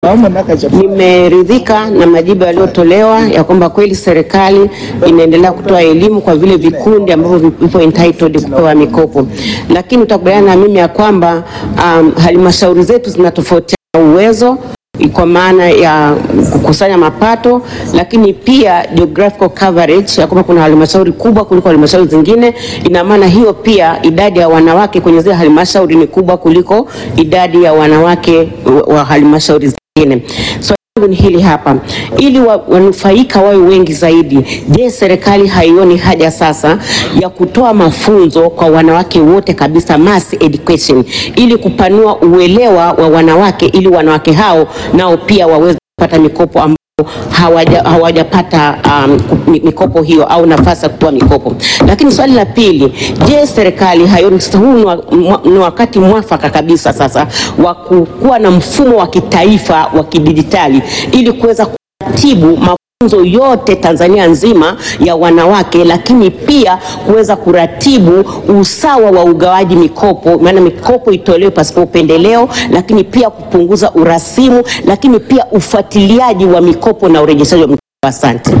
Nimeridhika na majibu yaliyotolewa ya kwamba kweli serikali inaendelea kutoa elimu kwa vile vikundi ambavyo vipo entitled kupewa mikopo, lakini utakubaliana na mimi ya kwamba um, halmashauri zetu zinatofautiana uwezo kwa maana ya kukusanya mapato, lakini pia geographical coverage ya kwamba kuna halmashauri kubwa kuliko halmashauri zingine. Ina maana hiyo pia idadi ya wanawake kwenye zile halmashauri ni kubwa kuliko idadi ya wanawake wa- wa halmashauri zingine. So, langu ni hili hapa, ili wa- wanufaika wawe wengi zaidi. Je, serikali haioni haja sasa ya kutoa mafunzo kwa wanawake wote kabisa, mass education, ili kupanua uelewa wa wanawake, ili wanawake hao nao pia waweze kupata mikopo ambayo hawaja- hawajapata um, mi- mikopo hiyo au nafasi ya kutoa mikopo. Lakini swali la pili, je, serikali haioni sasa huu ni wa- mwa- ni wakati mwafaka kabisa sasa wa kuwa na mfumo wa kitaifa wa kidijitali ili kuweza kuratibu mafunzo yote Tanzania nzima ya wanawake, lakini pia kuweza kuratibu usawa wa ugawaji mikopo, maana mikopo itolewe pasipo upendeleo, lakini pia kupunguza urasimu, lakini pia ufuatiliaji wa mikopo na urejeshaji wa mikopo. Asante.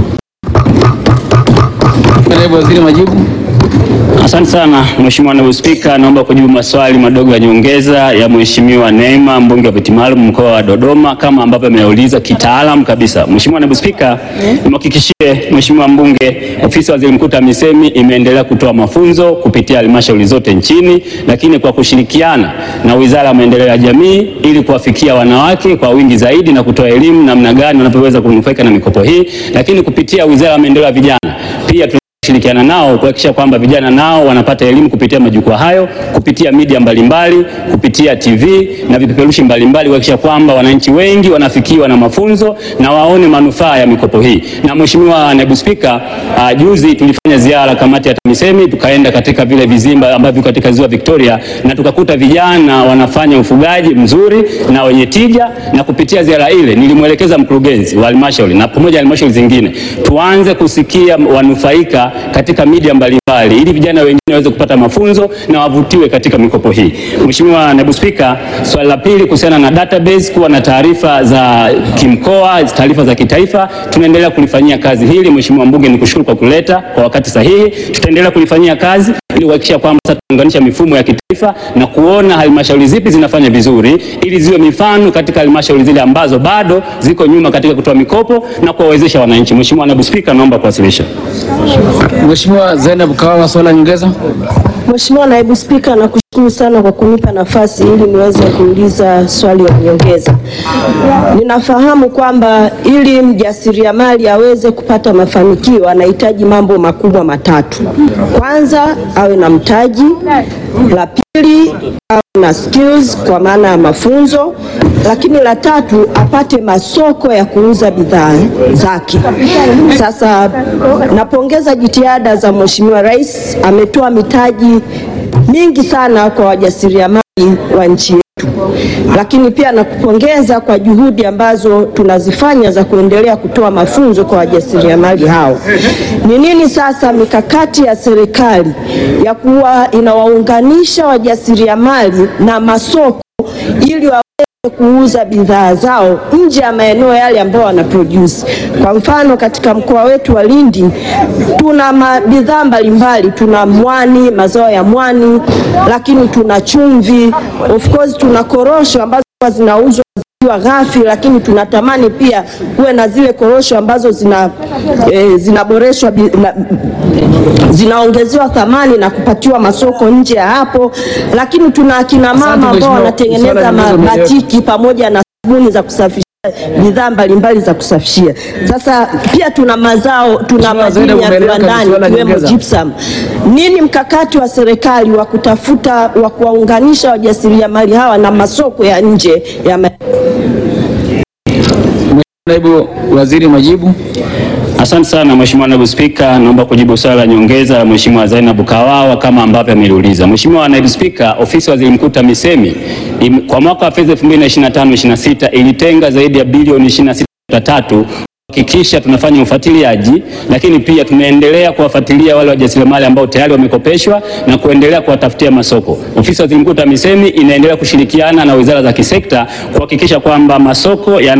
Naibu Waziri, majibu. Asante sana Mheshimiwa Naibu Spika, naomba kujibu maswali madogo ya nyongeza ya Mheshimiwa Neema, mbunge wa viti maalum mkoa wa Dodoma, kama ambavyo ameuliza kitaalam kabisa. Mheshimiwa Naibu Spika, nimhakikishie Mheshimiwa mbunge, ofisi ya Waziri Mkuu TAMISEMI imeendelea kutoa mafunzo kupitia halmashauri zote nchini, lakini kwa kushirikiana na Wizara ya Maendeleo ya Jamii ili kuwafikia wanawake kwa wingi zaidi na kutoa elimu namna gani wanavyoweza kunufaika na mikopo hii, lakini kupitia Wizara ya Maendeleo ya Vijana pia tuna shirikiana nao kuhakikisha kwamba vijana nao wanapata elimu kupitia majukwaa hayo, kupitia media mbalimbali, kupitia TV na vipeperushi mbalimbali, kuhakikisha kwamba wananchi wengi wanafikiwa na mafunzo na waone manufaa ya mikopo hii. Na Mheshimiwa Naibu Spika, uh, juzi tulifanya ziara kamati ya TAMISEMI, tukaenda katika vile vizimba ambavyo katika ziwa Victoria na tukakuta vijana wanafanya ufugaji mzuri na wenye tija, na kupitia ziara ile nilimwelekeza mkurugenzi wa halmashauri na pamoja na halmashauri zingine tuanze kusikia wanufaika katika media mbalimbali ili vijana wengine waweze kupata mafunzo na wavutiwe katika mikopo hii. Mheshimiwa Naibu Spika, swali la pili kuhusiana na database kuwa na taarifa za kimkoa, taarifa za kitaifa, tunaendelea kulifanyia kazi hili. Mheshimiwa mbunge, nikushukuru kwa kuleta kwa wakati sahihi. Tutaendelea kulifanyia kazi ili kuhakikisha kwamba sasa tunaunganisha mifumo ya kitaifa na kuona halmashauri zipi zinafanya vizuri ili ziwe mifano katika halmashauri zile ambazo bado ziko nyuma katika kutoa mikopo na kuwawezesha wananchi. Mheshimiwa Naibu Spika, naomba kuwasilisha. Mheshimiwa Zainab Kawawa, swali la nyongeza. Mheshimiwa Naibu Spika, nakushukuru sana kwa kunipa nafasi ili niweze kuuliza swali la nyongeza. Ninafahamu kwamba ili mjasiriamali aweze kupata mafanikio anahitaji mambo makubwa matatu. Kwanza, awe na mtaji. La pili, awe na skills kwa maana ya mafunzo, lakini la tatu, apate masoko ya kuuza bidhaa zake. Sasa napongeza jitihada za Mheshimiwa Rais, ametoa mitaji mingi sana kwa wajasiriamali wa nchi yetu, lakini pia nakupongeza kwa juhudi ambazo tunazifanya za kuendelea kutoa mafunzo kwa wajasiriamali hao. Ni nini sasa mikakati ya serikali ya kuwa inawaunganisha wajasiriamali na masoko ili wa kuuza bidhaa zao nje ya maeneo yale ambayo wana produce. Kwa mfano katika mkoa wetu wa Lindi tuna ma- bidhaa mbalimbali, tuna mwani, mazao ya mwani, lakini tuna chumvi, of course tuna korosho ambazo huwa zinauzwa zikiwa ghafi, lakini tunatamani pia kuwe na zile korosho ambazo zina eh, zinaboreshwa bi- na- zinaongezewa thamani na kupatiwa masoko nje ya hapo, lakini tuna akina mama ambao Mheshimiwa. wanatengeneza Swala ma- limeeleweka. batiki pamoja na sabuni za kusafishia bidhaa mbalimbali za kusafishia. Sasa pia tuna mazao, tuna Mheshimiwa Zainab, madini ya umeeleweka, ni viwandani swala ikiwemo nyongeza. gypsum. Nini mkakati wa serikali wa kutafuta wa kuwaunganisha wajasiriamali hawa na masoko ya nje ya ma Naibu Waziri, majibu. Asante sana Mheshimiwa Naibu Spika, naomba kujibu swali la nyongeza la Mheshimiwa Zainab Kawawa kama ambavyo ameliuliza. Mheshimiwa Naibu Spika, ofisi ya Waziri Mkuu TAMISEMI im- kwa mwaka wa fedha 2025/26 ilitenga zaidi ya bilioni 26.3 hakikisha tunafanya ufuatiliaji, lakini pia tunaendelea kuwafuatilia wale wajasiriamali ambao tayari wamekopeshwa na kuendelea kuwatafutia masoko. Ofisi ya Waziri Mkuu TAMISEMI inaendelea kushirikiana na wizara za kisekta kuhakikisha kwamba masoko yana